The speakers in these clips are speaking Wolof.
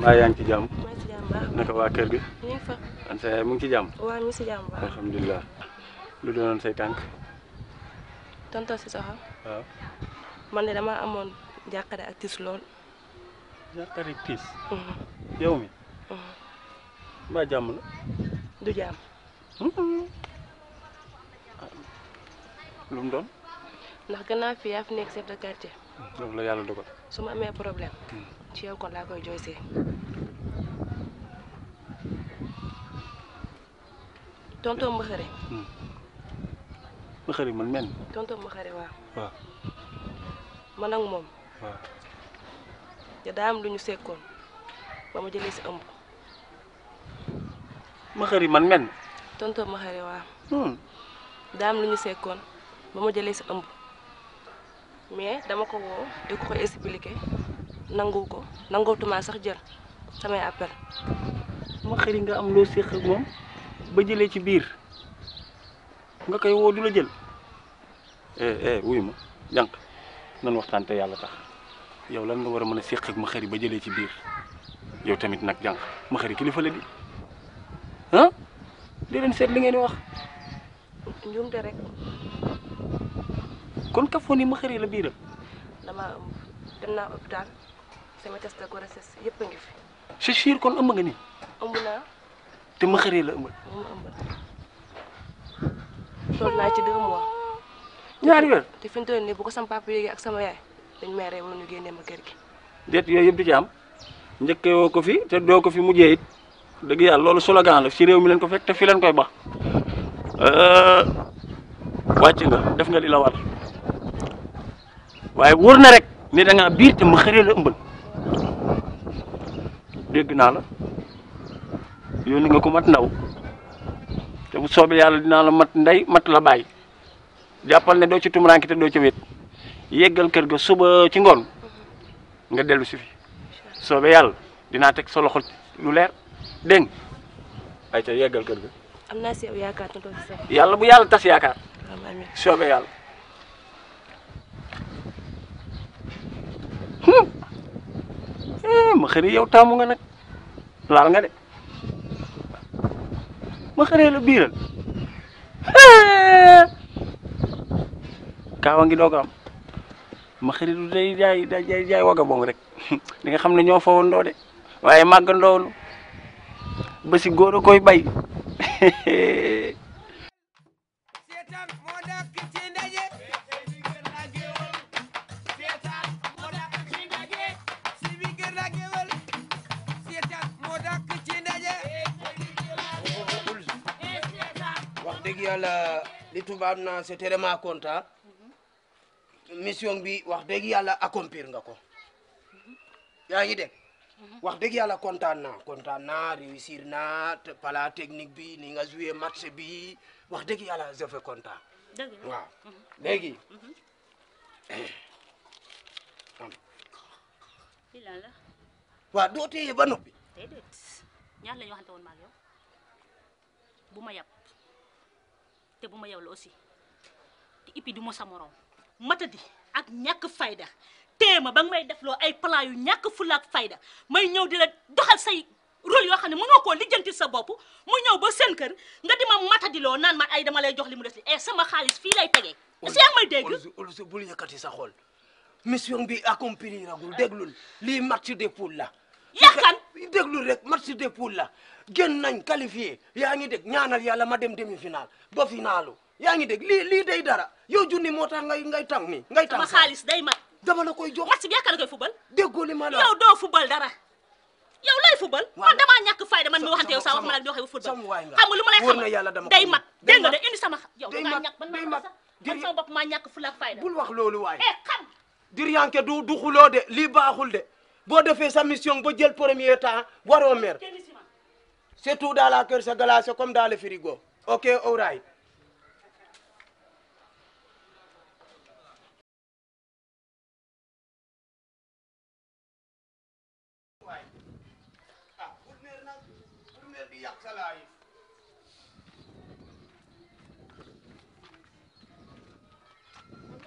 waaye yaa ngi ci jàmm maa ngi si jàmm baax naka waa kër gi ñu ngi fa an sa yaay mu ngi ci jàmm waaw ñu ngi si jàmm baax alhamdulilah lu doonoon say tànk tonton si soxal waaw man de damaa amoon jàqare ak tiis lool jàqare tiis Mhm, yow mi mhm. mbaa jàmm la du jàmm lu mu doon ndax gannaaw fii yaa fi nekk chef de quartier loolu la yàlla dogal su ma amee problème ci yow kon laa koy jooysee tonton ma xëre ma xëri man men tonton ma xëre waaw waaw man ak moom waaw te daa am lu ñu sekkoon ba ma jëlee si ëmb ma xëri man men tonton ma xëre waaw hmm. daa am lu ñu sekkoon ba ma jëlee si ëmb mais dama ko woo di ko ko expliqué nangu ko nangootuma sax jël samay appel ma xëri nga am loo séq ak moom ba jëlee ci biir nga koy woo du la jël eh eh wuy ma jànq nan waxtaan te yàlla tax yow lan nga war a mën a séq ak ma xëri ba jëlee ci biir yow tamit nag jànq ma xëri kilifa la di ah di leen seet li ngeen di wax njuumte rek kon ka foo ni ma xëri la biiram dama ëmb dem naa hôpital sama test de grossesse yëpp a ngi fi c'est sûr kon ëmb nga ni ëmb naa te ma xëri la ëmbal moom ma ëmbal toll naa ci deux mois ñaari weer te fi mu toll nii bu ko sama papa yéegee ak sama yaay dañ may rey wala ñu génnee ma kër gi déet yooyu yëpp du ci am njëkkee woo ko fi te doo ko fi mujjee it dëgg yàlla loolu slogan la ci réew mi leen ko fekk te fi leen koy bax wàcc nga def nga li la war waaye wóor na rek ni da ngaa biir te ma xëree la ëmbal dégg naa la yónni nga ko mat ndaw te bu soobee yàlla dinaa la mat ndey mat la bàyyi jàppal ne doo ci tumuraanke te doo ci wét yeggal kër ga suba ci ngoon nga dellu si fi soobee yàlla dinaa teg sa loxo lu leer dégg nga ay ca yeggal kër ga am naa si yow yaakaar tonton si sax yàlla bu yàlla tas yaakaar waaw amiin soobee yàlla hum eh ma xëri yow taamu nga nag laal nga de ma xëree la biiral Eh. kaawa ngi doog a am ma xëri du day jaay day jaay jaay waga bong rek di nga xam ne ñoo fa wandoo de waaye màggandoonu ba si góor a koy bay seetaan moo dàkk ci ndaje seetaan moo dàkk ci ndaje si bi gër la géwël seetaan moo dàkk ci ndaje wax dëgg yàlla li tubaab naa c'est vraiment content mission bi wax dëgg yàlla accomplir nga ko yaa ngi dégg wax dëgg yàlla kontaan naa kontaan naa réussir naa te pala technique bi ni nga joué match bi wax dëgg yàlla je fais content dëgg la waaw léegi lii lan la waaw doo téye ba noppi déedéet ñaar la ñu waxante woon maag yow bu ma yab te bu ma yow la aussi te ipi du ma sa morom matadi ak ñàkk fayda téema ba nga may defloo ay plan yu ñàkk fulla ak fayda may ñëw di la doxal say rôle yoo xam ne mënoo koo lijjanti sa bopp mu ñëw ba seen kër nga di ma matadiloo naan man ay dama lay jox li mu des li e sama xaalis fii lay tegee est-ce que yaa ngi may dégg Olof Olof bul yëkkati sa xol mission bi accomplir agul déglul lii match de poule la Yakan. déglul rek match de poule la gën nañ qualifié yaa ngi dégg ñaanal yàlla ma dem demi final ba finalu yaa ngi dégg lii lii day dara yow junni moo tax ngay ngay tàng ni ngay tàng sama xaalis day mat dama la koy jox match bi yaakaar nga koy fubal déggoo li ma la yow doo fubal dara yow lay fubal Waaw. man damaa ñàkk fayda man mi Sa- waxante yow sax sama- wax ma la di waxee fubal sama waay nga. xam nga lu ma lay Wóor xamal na yàlla dama day ko mat day dégg nga de mat. indi sama yow Day da ngaa mat, ñàkk man day maa mat. sax Di- man sama bopp maa ñàkk fulla ak fayda bul wax loolu waay eh xam diryanke du du xuloo de lii baaxul de boo defee sa mission ba jël premier temps waroo mer kenn si ma c'est tout dans la kër sa glace comme dans le frigo ok all right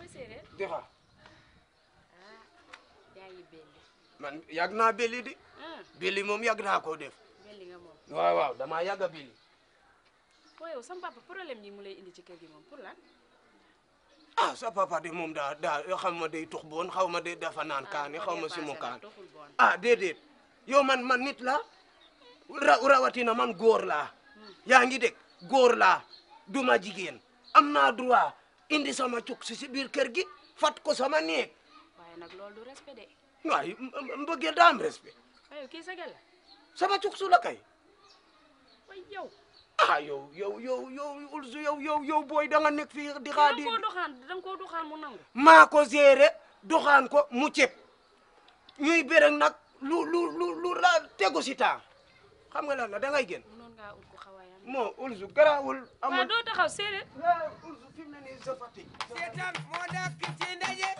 dexa yaa ngi belli man yàgg naa belli di ah bili moom yàgg naa koo def belli nga moom waaw waaw damaa yàgg a bili waaye yow sama papa problème yi mu lay indi ci kër gi moom pour lan ah sa papa de moom daa daa xaw ma day tux boon xaw ma de dafa naan kaani xaw ma si mu kaan doxul bon ah déedéet yow man man nit la ra rawatina man góor laa yaa ngi dégg góor laa duma jigéen am naa droit indi sama cuk si si biir kër gi fat ko sama néeg waaye nag loolu du respect de waaye mbëggeel daa am respect waaye kii sa gel la sama cuk su la kay waaye yow ah yow yow yow yow ulsu yow yow yow booy da nga nekk fii di da xaa nga di koo doxaan da nga koo doxaan mu nangu maa ko géré doxaan ko mu ceeb ñuy béreg nag lu lu lu lu la tegu si temps xam nga lan la da ngay génn mënoon ngaa ut ko xawaayam moo ulsu garaawul waaw amul doo taxaw séeréer ah ulsu fi mu ne nii sa fatigue seetaan moo dàq ci ndaje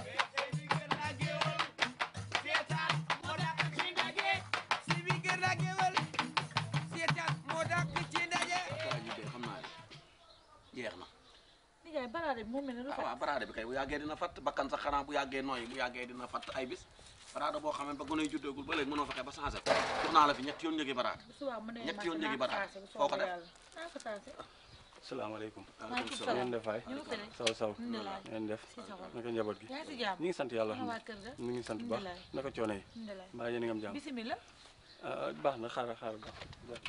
seetaan moo dàq ci ndaje si bi gën a géwël seetaan moo dàq ci ndaje waa ji de xam naa ne jeex na nijaay baraade bi moom mel ne lu ah waaw baraade bi kay bu yàggee dina fatt bakkan sax xanaa bu yàggee nooyi bu yàggee dina fatt ay bis baraade boo xam ne ba gone yi juddoogul ba léegi mënoo fexe ba changé ko jox naa la fi ñetti yoon njëgi baraade bu subaa mu ne ñetti yoon naa njëgi ko baraade taase bu foo ko soobee def yàlla naa ko taase salaamaaleykum maaleykum ngeen salaam def waay ñu ngi fi rek saw saw Alhamdulilah. ngeen def si sa xol naka njaboot gi yaa ngi si jàmm ñu ngi sant yàlla Ana waa kër ga ñu ngi sant bu baax Alhamdulilah. naka coono yi alhamdulilah mbaa yéen a ngi am jàmm bisimilah ah baax na xaaral xaaral baax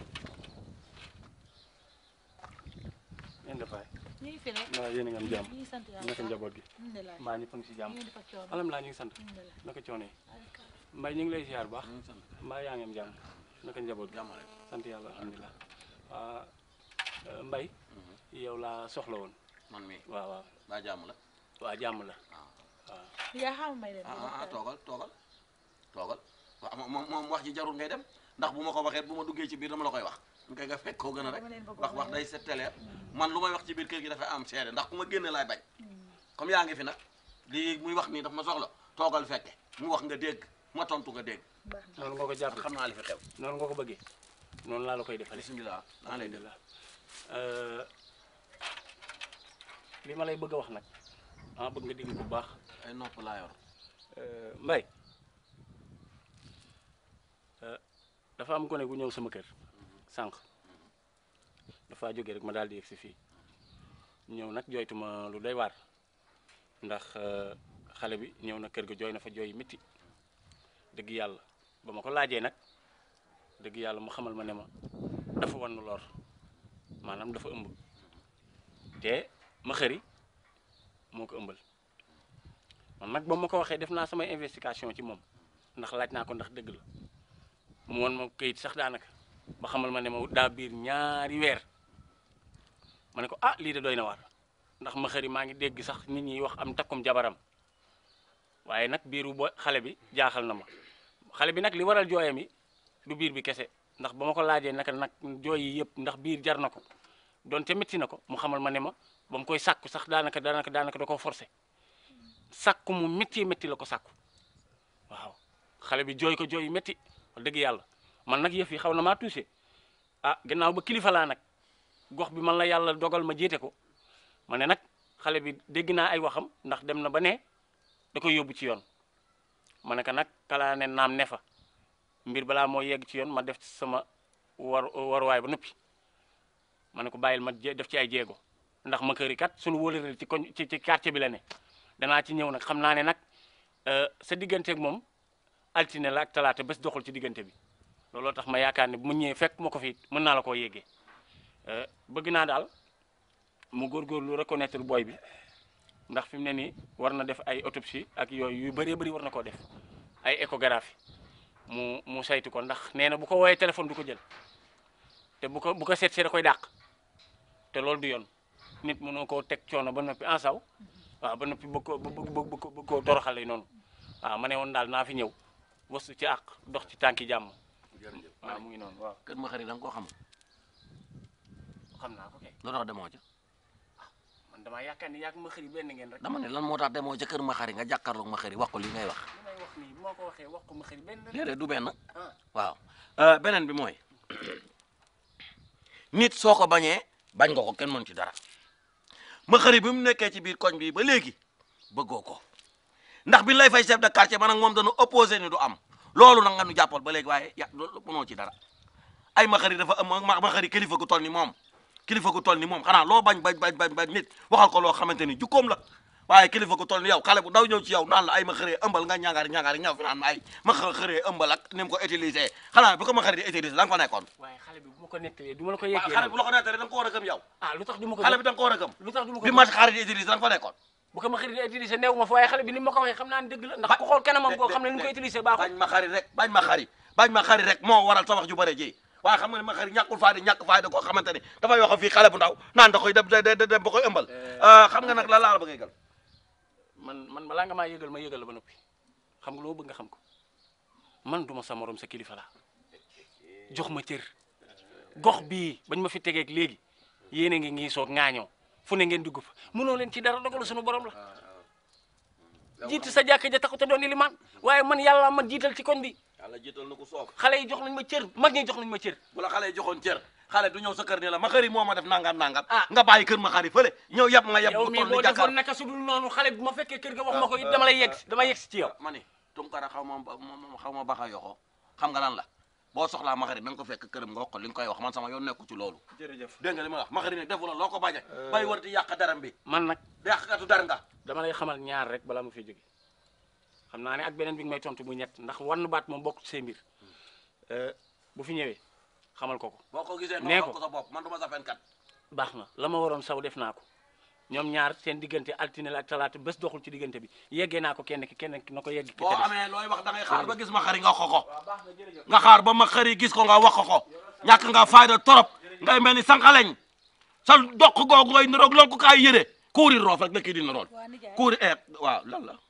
ngeen def waay ñu ngi fi rek mbaa yéen a ngi am jàmm ñu ngi sant yàlla naka njaboot gi alhamdulilah mbaa ñëpp a ngi si jàmm ñu ngi def ak coono alhamdulilah ñu ngi sant alhamdulilah naka coono yi alhamdulilah. mbay ñu ngi lay ziar bu baax ñu ngi sant mbaa yaa ngi am jàmm naka njaboot gi jàmm rek sant yàlla alhamdulilah waa mbay yow laa soxla woon man mii waaw waaw baa jàmm la waa jàmm la waaw waaw yaa xam may dem ah ah ah toogal toogal toogal waaw moom moom wax ji jarul ngay dem ndax bu ma ko waxee bu ma duggee ci biir dama la koy wax ñu koy nga fekk koo gën a rek Dama leen bëgg wax wax day setteleer man lu may wax ci biir kër gi dafay am seede ndax ku ma génne laay bañ comme yaa ngi fi nag lii muy wax nii daf ma soxla toogal fekke mu wax nga dégg ma tontu nga dégg baax na noonu nga ko jàpp xam naa li fi xew noonu nga ko bëggee noonu laa la koy defale bisimilah daa lay dégg alhamdulilah li ma lay bëgg a wax nag ah bëgg nga dégg bu baax ay nopp laa yor mbay dafa am gone gu ñëw sama kër sànq dafa jóge rek ma daal di yegg si fii ñëw nag jooytu ma lu doy waar ndax euh, xale bi ñëw na kër ga jooy na fa jooy métti dëgg yàlla ba ma ko laajee nag dëgg yàlla mu xamal ma ne ma dafa wan lor maanaam dafa ëmb te ma xëri moo ko ëmbal man nag ba ma ko waxee def naa samay investigation ci moom ndax laaj naa ko ndax dëgg la mu won ma këyit sax daanaka ba xamal ma ne ma daa biir ñaari weer ma ne ko ah lii de doy na waar ndax ma xëri maa ngi dégg sax nit ñi wax am takkum jabaram waaye nag biiru bo xale bi jaaxal na ma xale bi nag li waral jooyam yi du biir bi kese ndax ba ma ko laajee naka nag jooy yi yëpp ndax biir jar na ko donte métti na ko mu xamal ma ne ma ba mu koy sàkku sax daanaka daanaka daanaka da koo forcé sàkku mu métti métti la ko sàkku waaw xale bi jooy ko jooy yu métti wax dëgg yàlla man nag yëf yi xaw na maa touché ah gannaaw ba kilifa laa nag gox bi man la yàlla dogal ma jiite ko ma ne nag xale bi dégg naa ay waxam ndax dem na ba ne da koy yóbbu ci yoon ma ne ko nag kalaa ne naam ne fa mbir balaa moo yegg ci yoon ma def sama war waruwaay ba noppi ma ne ko bàyyil ma je- def ci ay jéego ndax ma këri kat suñu wóolëreel ci koñ ci ci quartier bi la ne danaa ci ñëw nag xam naa ne nag euh, sa digganteeg moom altine la ak talaata bés doxul ci diggante bi looloo tax ma yaakaar ne bu mu ñëwee fekk ma ko fi mën naa la koo yéegee Euh, bëgg naa daal mu góorgóorlu reconnaître booy bi ndax fi mu ne nii war na def ay autopsie ak yooyu yu bëree bëri war na koo def ay échographie mu mu saytu ko ndax nee na bu ko woowee téléphone du ko jël te bu ko bu ko seet see da koy dàq te loolu du yoon nit mënoo koo teg coono ba noppi en saw waaw ba noppi bëgg koo bëgg bëgg bëgg bëgg koo toroxale noonu waaw ma ne woon daal naa fi ñëw wasu ci àq dox ci tànki jàmm jërëjëf waaw mu ngi noonu waaw kër ma xarit da nga koo xam xam naa ko kay lu tax demoo ca man damaa yaakaar ni yaa ma xëri benn ngeen rek dama ne lan moo tax demoo ca kër ma xarit nga jàkkaarloog ma xarit wax ko li ngay wax li may wax nii bu ma ko waxee wax ko ma xëri benn rek déedéet du benn ah waaw Euh, beneen bi mooy nit soo ko bañee bañ nga ko kenn mën ci dara ma xëri bi mu nekkee ci biir koñ bi ba léegi bëggoo ko ndax bi lay fay chef de quartier man ak moom dañu opposé ni du am loolu nag nga nu jàppal ba léegi waaye ya loolu mënoo ci dara ay maxari dafa am ma maxari kilifa gu toll ni moom kilifa gu toll ni moom xanaa loo bañ bañ bañ bañ bañ nit waxal ko loo xamante ni jukkoom la waaye kilifa gu toll ni yow xale bu ndaw ñëw ci yow naan la ay ma xëree ëmbal nga ñaangaari ñaangaari ñëw fi naan ma ay ma xëree ëmbal ak ni mu ko utilisé xanaa bi ko ma xëri di utilisé da nga fa nekkoon waaye xale bi bu ma ko nettalee du ma la ko waaw yeggee xale bi bu la ko nettalee da nga ko war a gëm yow ah lu tax du ma ko xale bi da nga ko war a gëm lu tax du ma ko bi ma xarit di utilisé da nga fa nekkoon bu ko ma xarit di utiliser néew ma fa waaye xale bi ni ma ko waxee xam naa ne dëgg la ndax ku xool kanamam koo xam ne ni mu koy utiliser baaxul bañ ma xari rek bañ ma xari bañ ma xari rek moo waral sa wax ju bëre ji waaye xam nga ne ma xari ñàkkul fayda ñàkk fayda koo xamante ni dafay wax fii xale bu ndaw naan da koy dem dem dem ba koy ëmbal xam nga nag la laa la bëgg a yëgal man man balaa nga maa yëgal ma yëgal la ba noppi xam nga loo bëgg nga xam ko man duma sa morom sa kilifa la jox ma cër gox bii bañ ma fi tegeeg léegi yéen a ngi ngi soog ŋaañoo fu ne ngeen dugg fa mënoo leen ci dara dogalu suñu borom la jiitu sa jàkka ja taxu te doon limaan waaye man yàlla ma jiital ci koñ bi yàlla jiital na ko soob xale yi jox nañ ma cër mag ñi jox nañ ma cër bu la xale yi joxoon cër xale du ñëw sa kër ni la ma xari moo ma def nangam nangam Ah. nga bàyyi kër ma xari fële ñëw yab ma yab yow bu mii toll boo ni jàkkaar defoon naka su dul noonu xale bu ma fekkee kër ga wax ma ko it dama lay yegg dama yegg ci yow ma ni tunkara xaw ma xaw ma baxa yoxoo xam nga lan la boo soxlaa ma xari da nga ko fekk këram nga wax ko li nga koy wax man sama yoon nekku ci loolu jërëjëf dégg nga li ma la wax ma xari nag defu la loo ko bañe bay war di yàq daram bi man nag yàqkatu dar nga dama lay xamal ñaar rek balaa ma fiy jóge xam naa ne ak beneen bi nga may tontu bu ñett ndax wann baat moom bokk ci say mbir bu fi ñëwee xamal ko ko boo ko gisee Nee nga ko. wax ko sa bopp man du ma sa fenkat baax na la ma waroon saw def naa ko ñoom ñaar seen diggante altine la ak talaata bés doxul ci diggante bi yeggee naa ko kenn ki kenn ki na ko yegg ki boo ca des. amee looy wax da ngay xaar ba gis ma xari nga wax ko ko nga xaar ba ma xari gis ko nga wax ko ko ñàkk nga fayda torop ngay mel ni sànqaleñ sa doq googu ngay niroog lonku kaay yére kuuri roof rek la kii di nirool waa nijaay kuuri eeg waaw lan la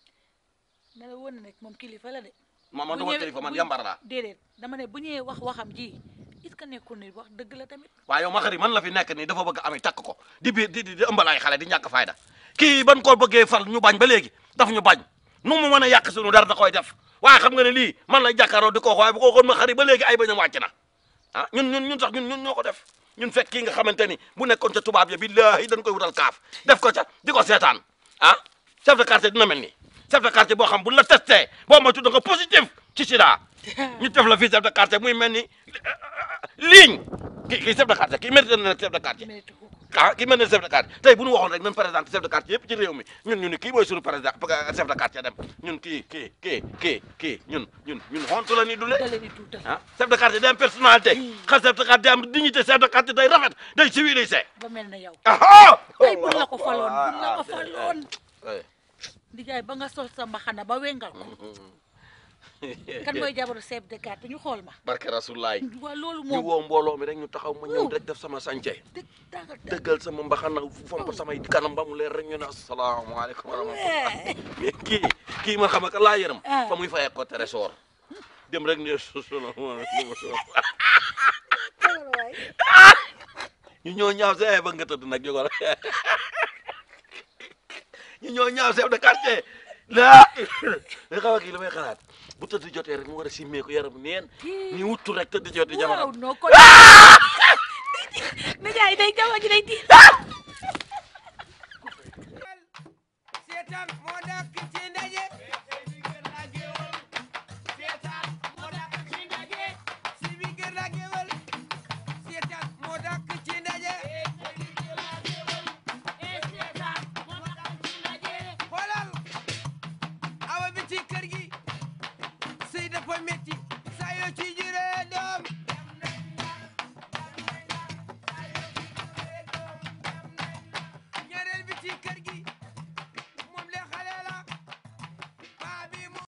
ne la woon na nekk moom kilifa la de. ma man bu duma ñëwee- kilifa man bu- yambar laa déedéet dama ne bu ñëwee wax waxam ji est-ce que nekkul ni wax dëgg la tamit. waaye yow ma xari man la fi nekk nii dafa bëgg ami takk ko di biir di di di ëmbal ay xale di ñàkk fayda kii ban ko bëggee fal ñu bañ ba léegi daf ñu bañ nu mu mën a yàq sunu dara da koy def waaye xam nga ne lii man lay jàkkaaroo di ko wax waaye bu ko waxoon ma xari ba léegi ay bañam wàcc na ah ñun ñun ñun sax ñun ñun ñoo ko def ñun fekk kii nga xamante ni bu nekkoon ca tubaab ya billaahi dañ koy wutal kaaf def ko ca di ko seetaan ah chef de quartier dina mel nii chef de quartier boo xam bu la testé boo moytu da nga positif ci sida ñu def la fii chef de quartier muy mel ni ligne kii kii chef de quartier kii mérite na chef de quartier mérite ko ko. ah kii mel ne chef de quartier tey bu ñu waxoon rek nañ présenté chef de quartier yëpp ci réew mi ñun ñu ni kii mooy suñu président chef de quartier dem ñun kii kii kii kii kii ñun ñun ñun honte la ni dule da leen di tuutal. ah chef de quartier day am personnalité xa chef de quartier day am dignité chef de quartier day rafet day civilisé ba mel na yow. ah tey buñ la ko faloon buñ la ko faloon. Eh. nijaay ba nga sol sa mbaxana ba wengal ko. kan mooy jabaru chef de quartier ñu xool ma. barke rasulaay waa loolu ñu moom. woo mbooloo mi rek ñu taxaw ma ñëw Woo. rek def sama sànce dëgg danga dëggal sama mbaxana fomp samay kanam ba mu leer rek ñu ne asalaamaaleykum wa rahmatullah mais kii kii ma xam ak laa yërëm Ah. fa muy fayee ko trésor dem rek ne salaamaaleykum ñu ñoo ñaaw see ba nga tëdd nag jógal ñu ñoo ñaaw chef de quartier laa nga xam kii li may xalaat bu tëdd jotee rek mu war a simmee ko yaram neen ñu wuttu rek tëdd jotee jamono waaw non kon. nijaay day jamono ji day tiit. seetaan moo dàkk ci ndaje